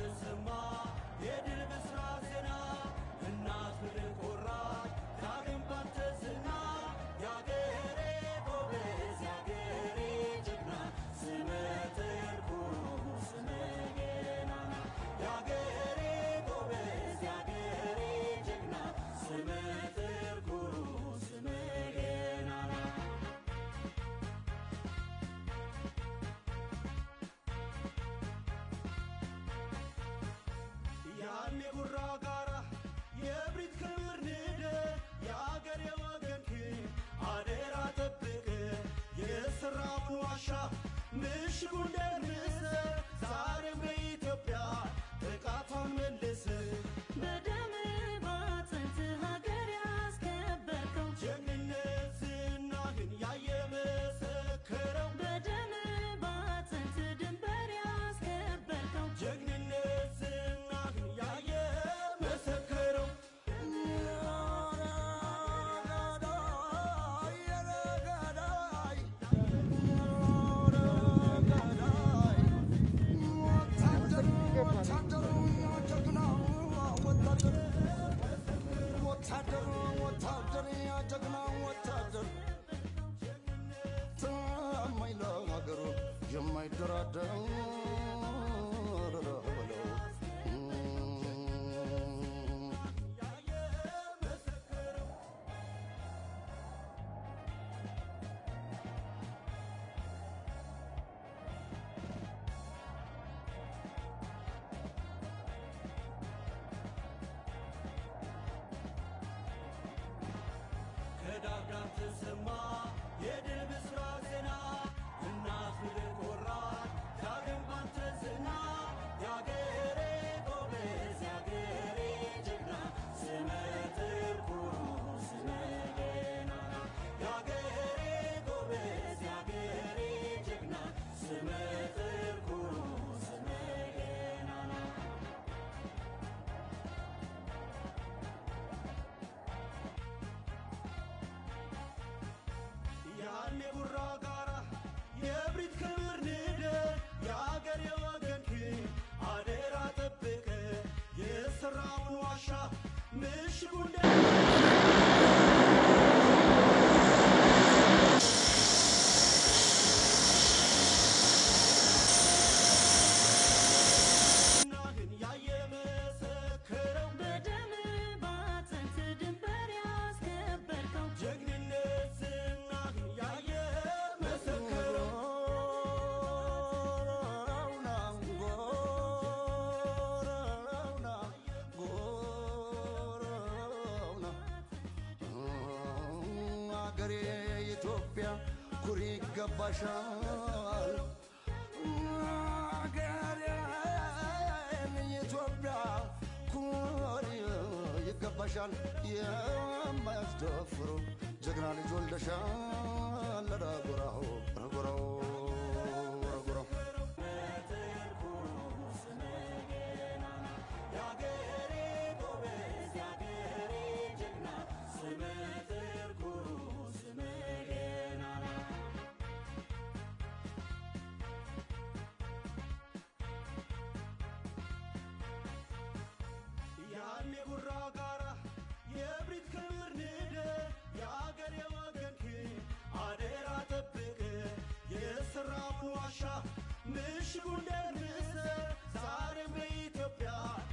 ተሰማ የድል ብስራት ዜና እናት ምድር ኮራች ዳግም ባንተ ዝና የአገሬ ጎበዝ የአገሬ ጀግና ስመ ትርጉሙ ስመ ገናና የአገሬ ጎበዝ የአገሬ ጀግና ስመ ትርጉሙ ስመ ገናና ያን የጉራ ጋራ የእብሪት ክምር ንደ የአገር የወገንክን አደራ ጠብቅ የስራውን ዋሻ ምሽጉን ደርምሰ ዛሬም በኢትዮጵያ ጥቃቷን መልስ በደም ባጥንት ሀገር ያስከበርከው ጀግንነት ዝናህን ያየ መሰከረው በደም ባጥንት ድንበር ያስከበርከው ጀግንነት ዝናህን ያየ መሰከረው የማይደራደር በለው ከዳግዳም ተሰማ የድል ብስራት ዜና እናት ምድር ኮራች ዳግም ባንተ ዝና የአገሬ ጎበዝ የአገሬ ጀግና ስመ ትርጉሙ ስመ ገናና የአገሬ ጎበዝ የአገሬ ጀግና ስመ ትርጉሙ ስመ ገናና ያን የጉራ ጋራ የእብሪት ክምር ንደ የአገር የወገንክን አደራ ጠብቅ የስራውን ዋሻ ምሽጉን ናህን ያየ መሰከረው በደም ባጥንት ድንበር ያስከበርከው ጀግንነት ዝናህን ያየ መሰከረው አገሬ ኢትዮጵያ ኩሪ ይገባሻል። አገሬ ኢትዮጵያ ኩሪ ይገባሻል። የማያስደፍሩ ጀግና ልጅ ወልደሻል። ረጉራው ረጉራው ረጉራው የአገሬ ጎበዝ የአገሬ ጀግና ስመ ትርጉሙ ስመ ገናና ያን የጉራ ጋራ የእብሪት ክምር ንደ የአገር የወገንክን አደራ ጠብቅ የስራውን ዋሻ ምሽጉን ደርምሰ ዛሬም በኢትዮጵያ